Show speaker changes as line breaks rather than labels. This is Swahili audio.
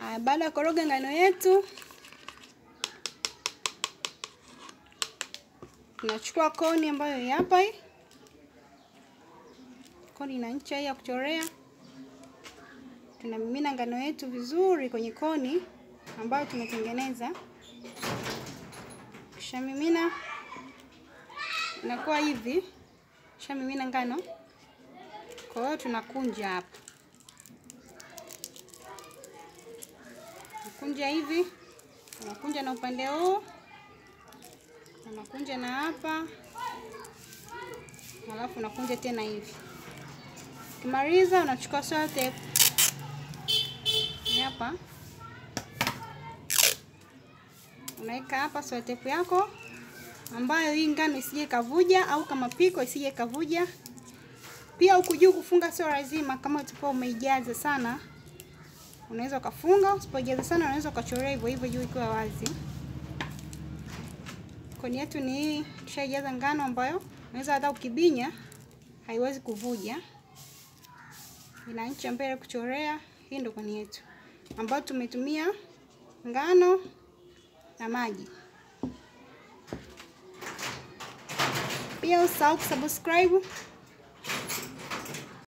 Haya, baada ya koroga ngano yetu, tunachukua koni ambayo ni hapa hii. Koni na ncha hii ya kuchorea. Tunamimina ngano yetu vizuri kwenye koni ambayo tumetengeneza. Kishamimina inakuwa hivi, kishamimina ngano. Kwa hiyo tunakunja hapa, nakunja hivi, unakunja na upande huu, unakunja na hapa, halafu unakunja tena hivi. Ukimaliza unachukua sote hapa, unaweka hapa sotepu yako ambayo hii ngano isije kavuja au kama piko isije kavuja. Pia huku juu kufunga sio lazima, kama utakuwa umeijaza sana unaweza ukafunga, usipojaza sana unaweza ukachorea hivyo hivyo juu ikiwa wazi. Koni yetu ni hii, tushaijaza ngano ambayo unaweza hata ukibinya haiwezi kuvuja, ina ncha mbele kuchorea. Hii ndio koni yetu ambayo tumetumia ngano na maji. Pia usahau kusubscribe